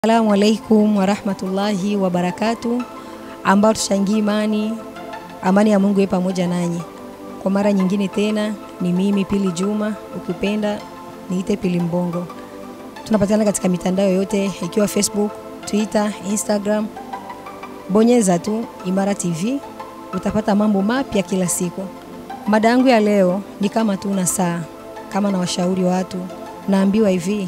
Assalamu alaikum warahmatullahi wabarakatu, ambao tushangie imani. Amani ya Mungu iwe pamoja nanyi. Kwa mara nyingine tena ni mimi Pili Juma, ukipenda niite Pili Mbongo. Tunapatikana katika mitandao yote ikiwa Facebook, Twitter, Instagram. Bonyeza tu Imara TV utapata mambo mapya kila siku. Mada yangu ya leo ni kama tuna saa, kama na washauri watu, naambiwa hivi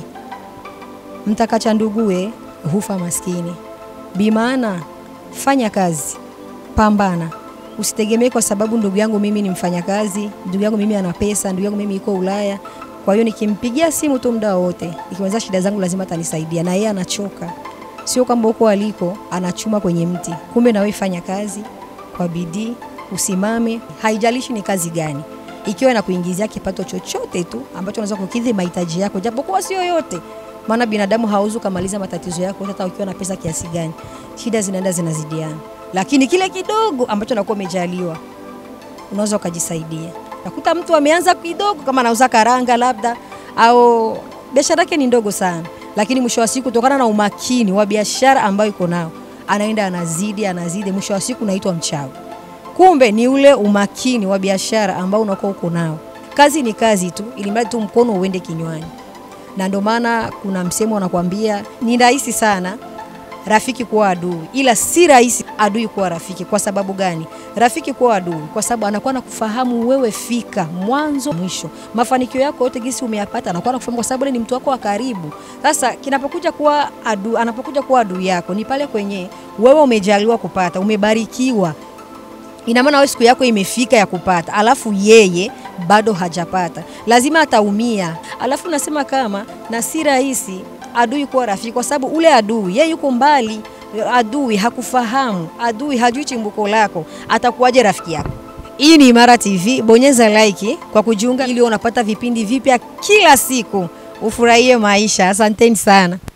mtakacha ndugue hufa maskini. Bimaana fanya kazi, pambana, usitegemee kwa sababu ndugu yangu mimi ni mfanyakazi, ndugu yangu mimi ana pesa, ndugu yangu mimi iko Ulaya. Kwa hiyo nikimpigia simu tu muda wote, nikimweleza shida zangu lazima atanisaidia, na yeye anachoka. Sio kwamba huko aliko anachuma kwenye mti, kumbe na wewe fanya kazi kwa bidii, usimame, haijalishi ni kazi gani, ikiwa inakuingizia kipato chochote tu ambacho unaweza kukidhi mahitaji yako, japokuwa sio yote maana binadamu hauzu kamaliza matatizo yako hata ukiwa na pesa kiasi gani. Shida zinaenda zinazidiana, lakini kile kidogo ambacho nakuwa umejaliwa unaweza ukajisaidia. Nakuta mtu ameanza kidogo, kama anauza karanga labda, au biashara yake ni ndogo sana, lakini mwisho wa siku, kutokana na umakini wa biashara ambayo iko nao, anaenda anazidi anazidi, mwisho wa siku unaitwa mchawi. Kumbe ni ule umakini wa biashara ambao unakuwa uko nao. Kazi ni kazi tu, ili mradi tu mkono uende kinywani na ndio maana kuna msemo unakwambia ni rahisi sana rafiki kuwa adui, ila si rahisi adui kuwa rafiki. Kwa sababu gani? Rafiki kuwa adui kwa sababu anakuwa nakufahamu wewe fika mwanzo mwisho, mafanikio yako yote gisi umeyapata, anakuwa nakufahamu kwa sababu ni mtu wako wa karibu. Sasa kinapokuja kuwa adui, anapokuja kuwa adui yako ni pale kwenye wewe umejaliwa kupata, umebarikiwa ina maana wewe siku yako imefika ya kupata, alafu yeye bado hajapata, lazima ataumia. Alafu nasema kama na si rahisi adui kuwa rafiki, kwa sababu ule adui yeye yuko mbali, adui hakufahamu, adui hajui chimbuko lako, atakuwaje rafiki yako? Hii ni Imara TV, bonyeza like kwa kujiunga ili unapata vipindi vipya kila siku, ufurahie maisha. Asanteni sana.